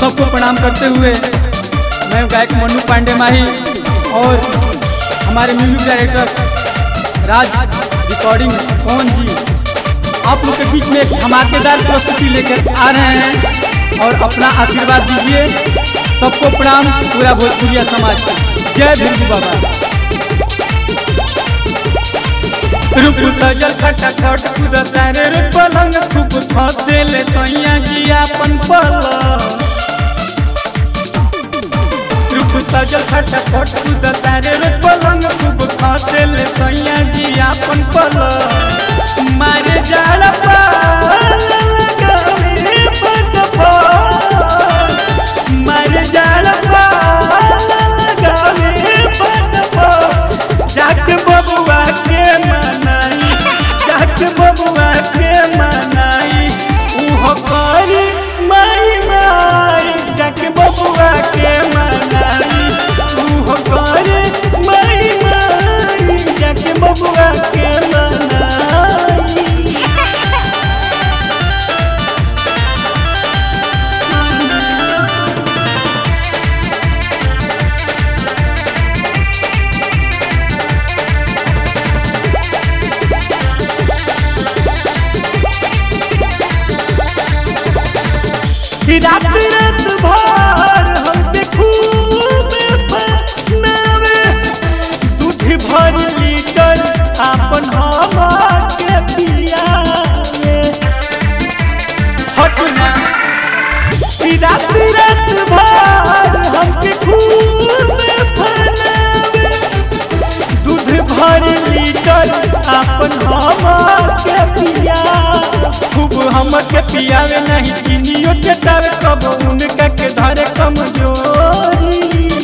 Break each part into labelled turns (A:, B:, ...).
A: सबको प्रणाम करते हुए मैं गायक मनु पांडे माही और हमारे music director Raj recording Pawan ji आप लोग के बीच में एक धमाकेदार प्रस्तुति लेकर आ रहे हैं और अपना आशीर्वाद दीजिए सबको प्रणाम पूरा भोजपुरिया समाज को जय भिंडू बाबा रूप सजल खटाखट कूदता रे रे पलंग खूब फसे ले सैया जी अपन पलंग रूप सजल खटाखट कूदता रे रे पलंग खूब फसे ले सैया जी अपन पलंग मारे जाड़ पाल लगावे फटफट मारे जाड़ पाल लगावे फटफट जाके बबुआ के मनाई जाके बबुआ के मनाई उहो करी माई माई जाके बबुआ के मनाई उहो करी माई माई जाके बबुआ के मनाई रात रात भर हम खूब बनावे दूध भर लीटर आपन हम के पियावे हटना रात रात भर हम खूब बनावे दूध भर लीटर आपन हम के पिया खूब हम के पियावे नहीं चीनियो चटावे कब उनका के धरे कमजोरी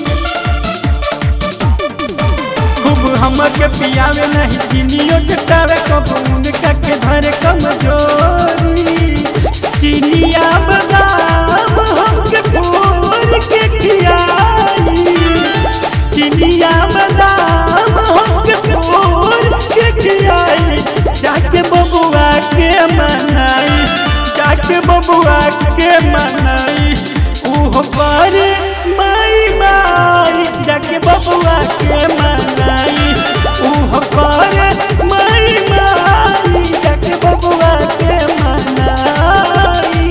A: खूब हम के पियावे नहीं चीनियो चटावे कब उनका के धरे कमजोरी चीनिया बादाम हमके फोड़ के खियाई चिनिया बादाम हमके फोड़ के खियाई जाके बबुआ के मनाई जाके बबुआ के मनाई उहो करे माई माई जाके बबुआ के मनाई उहो करे माई माई जाके बबुआ के मनाई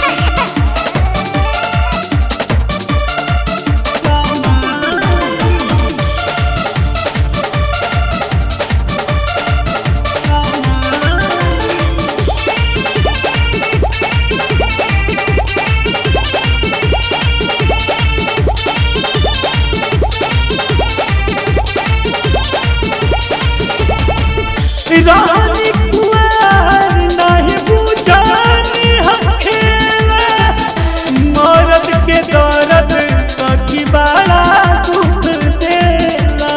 A: रानी कुंवर नहीं बुझानी हम खेला मरद के दर्द सखी बड़ा दुख देला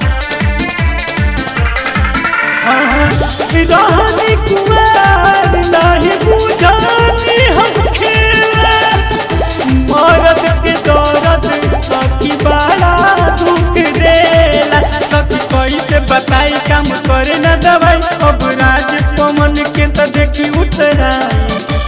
A: हाँ, रानी कुंवर नहीं बुझानी हम खेला मरद के दर्द सखी बड़ा दुख देला सखी कैसे बताई काम करे न दवाई अब राज पवन के तो देखी उतराई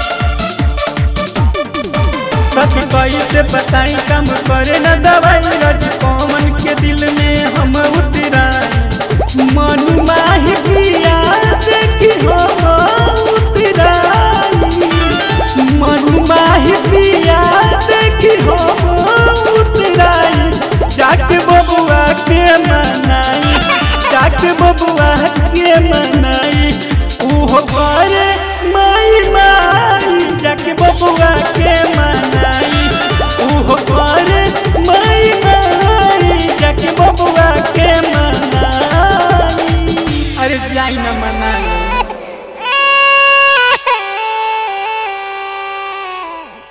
A: सखी कैसे बताई काम करे न दवाई राज पवन के दिल में हम उतराई मन माही पिया देखी हम उतराई मन माही पिया देखी हम उतराई जाके बबुआ के मनाई जाके बबुआ के मनाई उहो करे माई माई जाके बबुआ के